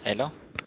ሄሎ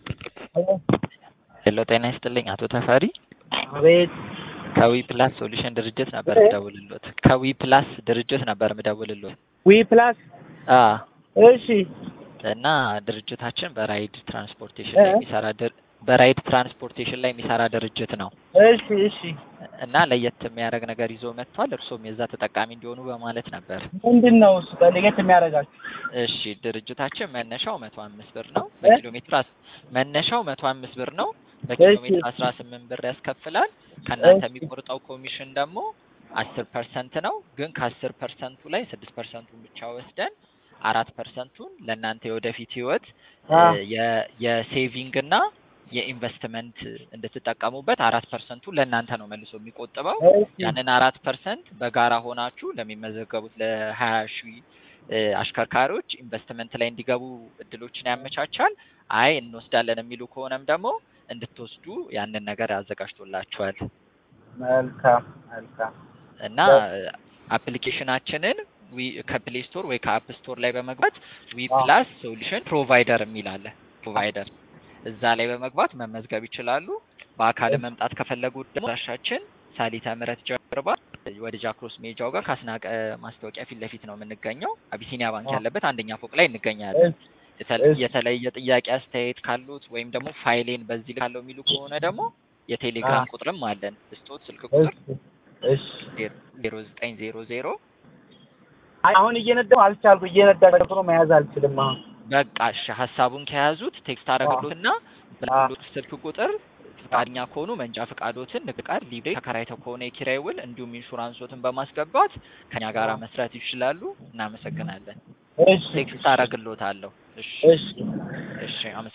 ሄሎ ጤና ይስጥልኝ አቶ ተፈሪ አቤት ከዊ ፕላስ ሶሉሽን ድርጅት ነበር ምደውልሎት ከዊ ፕላስ ድርጅት ነበር ምደውልሎት ዊ ፕላስ አ እሺ እና ድርጅታችን በራይድ ትራንስፖርቴሽን ላይ የሚሰራ ድር- በራይድ ትራንስፖርቴሽን ላይ የሚሰራ ድርጅት ነው እሺ እሺ እና ለየት የሚያደርግ ነገር ይዞ መጥቷል። እርሶም የዛ ተጠቃሚ እንዲሆኑ በማለት ነበር። ምንድን ነው እሱ ለየት የሚያደርጋችሁ? እሺ ድርጅታችን መነሻው መቶ አምስት ብር ነው። በኪሎ ሜትር አስ- መነሻው መቶ አምስት ብር ነው። በኪሎ እሺ። ሜትር አስራ ስምንት ብር ያስከፍላል። ከእናንተ የሚቆርጠው ኮሚሽን ደግሞ አስር ፐርሰንት ነው። ግን ከአስር ፐርሰንቱ ላይ ስድስት ፐርሰንቱን ብቻ ወስደን አራት ፐርሰንቱን ለእናንተ የወደፊት ህይወት አ የ- የሴቪንግ እና የኢንቨስትመንት እንድትጠቀሙበት አራት ፐርሰንቱ ለእናንተ ነው መልሶ የሚቆጥበው። እሺ ያንን አራት ፐርሰንት በጋራ ሆናችሁ ለሚመዘገቡት ለሀያ ሺህ እ አሽከርካሪዎች ኢንቨስትመንት ላይ እንዲገቡ እድሎችን ያመቻቻል። አይ እንወስዳለን የሚሉ ከሆነም ደግሞ እንድትወስዱ ያንን ነገር አዘጋጅቶላችኋል መልካም መልካም እና አፕሊኬሽናችንን ዊ ከፕሌይ ስቶር ወይ ከአፕ ስቶር ላይ በመግባት ዊ አዎ። ፕላስ ሶሉሽን ፕሮቫይደር የሚል አለ። ፕሮቫይደር እዛ ላይ በመግባት መመዝገብ ይችላሉ። በአካል መምጣት ከፈለጉ ደግሞ አድራሻችን ሳሊተ ምህረት ጀርባ ወደ ጃክሮስ ሜጃው ጋር ከአስናቀ ማስታወቂያ ፊት ለፊት ነው የምንገኘው። አቢሲኒያ ባንክ አዎ። ያለበት አንደኛ ፎቅ ላይ እንገኛለን። እሺ የተለ- እሺ። የተለየ ጥያቄ አስተያየት ካሉት ወይም ደግሞ ፋይሌን በዚህ ካለው የሚሉ ከሆነ ደግሞ የቴሌግራም አዎ። ቁጥርም አለን። ስጦት ስልክ ቁጥር እሺ እሺ ዜሮ ዘጠኝ ዜሮ ዜሮ አይ አሁን እየነዳሁ አልቻልኩ እየነዳ ደግሞ መያዝ አልችልም አሁን በቃ እሺ ሀሳቡን ከያዙት ቴክስት አደረግሎትና በሎት ስልክ ቁጥር ፈቃደኛ ከሆኑ መንጃ ፈቃዶትን፣ ንግድ ፈቃድ፣ ሊብሬ ተከራይተው ከሆነ የኪራይ ውል እንዲሁም ኢንሹራንሶትን በማስገባት ከኛ ጋር መስራት ይችላሉ። እናመሰግናለን። እሺ ቴክስት አደረግሎታለሁ። እሺ እሺ እሺ